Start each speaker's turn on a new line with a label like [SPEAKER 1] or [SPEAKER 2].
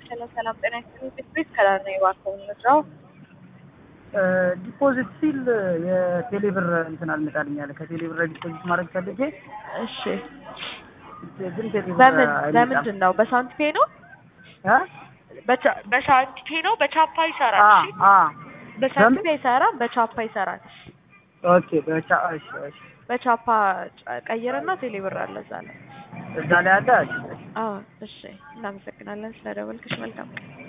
[SPEAKER 1] ሰላም ሰላም፣ ጤና ይስጥልኝ። ቤት ቤት ከላር ነው የባከውን መስራው
[SPEAKER 2] ዲፖዚት ሲል የቴሌብር እንትን አልመጣልኝ አለ። ከቴሌብር ዲፖዚት ማድረግ ፈልጌ
[SPEAKER 1] እሺ፣
[SPEAKER 2] ግን ቴሌብር
[SPEAKER 1] በምን
[SPEAKER 2] አይመጣም።
[SPEAKER 1] በምንድን ነው? በሳንቲፔ ነው?
[SPEAKER 2] እ?
[SPEAKER 1] በቻ- በሳንቲፔ ነው? በቻፓ ይሰራል።
[SPEAKER 2] አ
[SPEAKER 1] እሺ፣
[SPEAKER 2] አ
[SPEAKER 1] በሳንቲፔ አይሰራም፣ በቻፓ ይሰራል።
[SPEAKER 2] ኦኬ በቻ እሺ እሺ
[SPEAKER 1] በቻፓ ጨ- ቀይርና ቴሌብር አለ እዛ ላይ።
[SPEAKER 2] እዛ ላይ አለ። እሺ እሺ
[SPEAKER 1] አዎ፣ እሺ። እናመሰግናለን ስለደወልክሽ። መልካም ቀን።